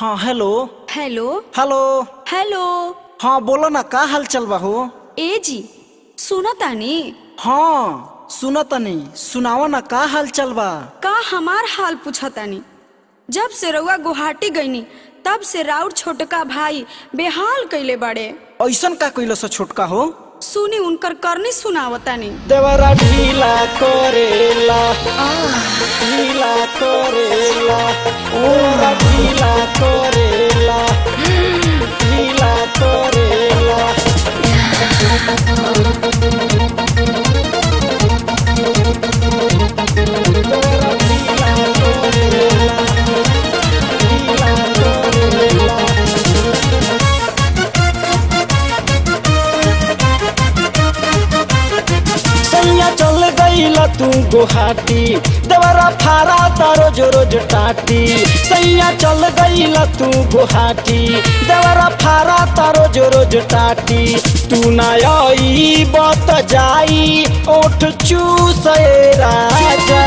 हाँ hello hello hello hello हाँ बोलो ना का हाल चल बा हो ए जी सुनो तानी हाँ सुनो तनी सुनाओ ना का हाल चल बा का हमार हाल पूछतानी जब से रउआ गुवाहाटी गईनी तब से राउर छोटका भाई बेहाल कइले बाड़े ऐसन का कइलो सा छोटका हो सुनी उनकर करनी सुनावतानी देवरा ढीला करेला ढीला करेला ओरा ढीला करेला ढीला करेला देवरा ढीला करेला ढीला करेला सैया चल गईला तू गुहाटी देवरा फारा ता रोज रोज टाटी सैया चल गईला तू गुहाटी देवरा फारा ता रोज रोज टाटी तू ना आई बत जाई ओठ चूसे राजा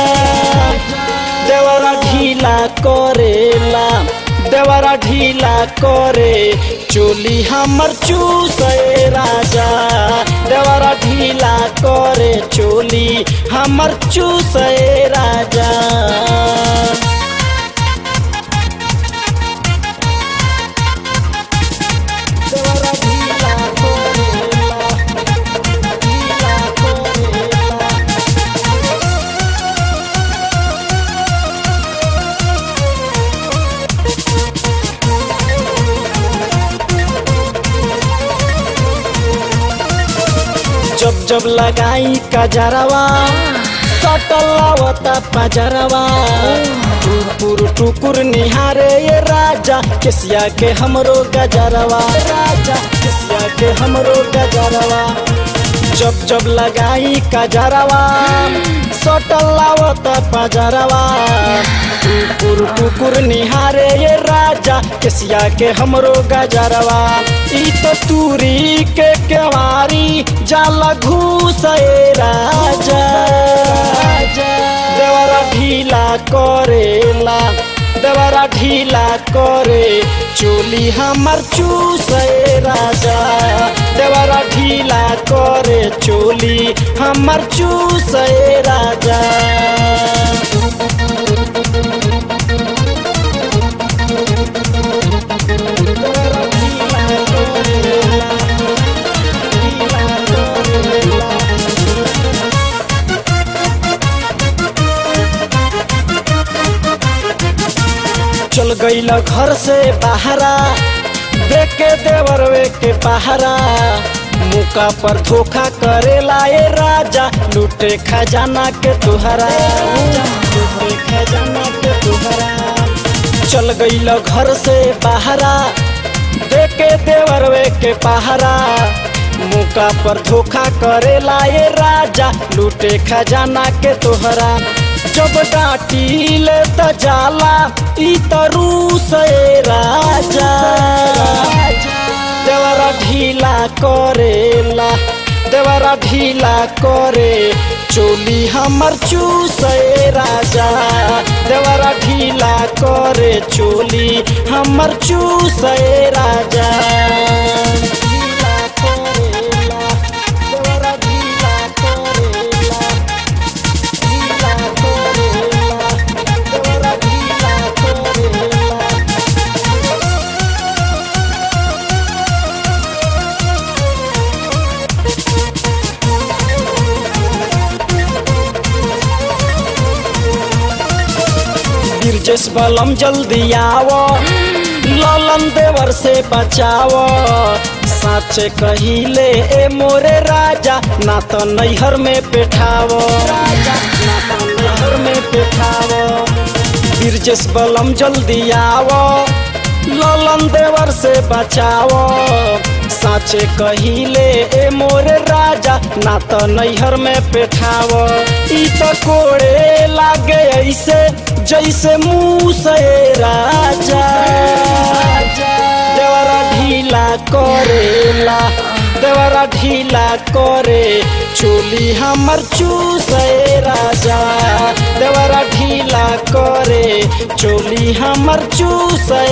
देवरा ढीला करेला देवरा ढीला करे चोली हमर चूसे राजा देवरा ढीला करे चोली हमर चूसे राजा देवरा ढीला करेला ढीला करेला जब जब लगाई कजरवा सटलावता पजरवा टुकुर टुकुर निहारे ये राजा केसिया के हमरो गजरवा राजा केसिया के हमरो गजरवा जब जब लगाई कजरवा सटलावता पजरवा टुकुर टुकुर निहारे ये राजा केसिया के हमरो गजरवा ई तो तूरी के केवारी जाला घूसे राजा देवरा ढीला करेला देवरा ढीला करे चोली हमर चूसे राजा देवरा ढीला करे चोली हमर चूसे राजा चल गईला घर से बाहरा देख के देवरवे के पहरा मुका पर धोखा करेला ए राजा लूटे खजाना के तुहरा लूटे खजाना के तुहरा चल गईला घर से बाहरा देख के देवरवे के पहरा मुका पर धोखा करेला ए राजा लूटे खजाना के तोहरा जब डांटी ले त जाला ई तरू से राजा देवरा ढीला करेला देवरा ढीला करे चोली हमर चूसे राजा देवरा ढीला करे चोली हमर चूसे राजा ढीला करेला देवरा ढीला करेला ढीला करेला देवरा ढीला करेला गिरजेश बलम जल्दी आवो ललन देवर से बचावो साचे कहिले ए मोरे राजा ना तो नैहर में पेठावो राजा ना तो नैहर में पेठावो गिरजेश बलम जल्दी आवो ललन देवर से बचावो साचे कहिले ए मोरे राजा ना तो नैहर में पेठावो ई तो कोड़े लागे ऐसे जैसे मुँह से राजा देवरा ढीला करेला देवरा ढीला करे चोली हमर चूसे राजा देवरा ढीला करे चोली हमर चूसे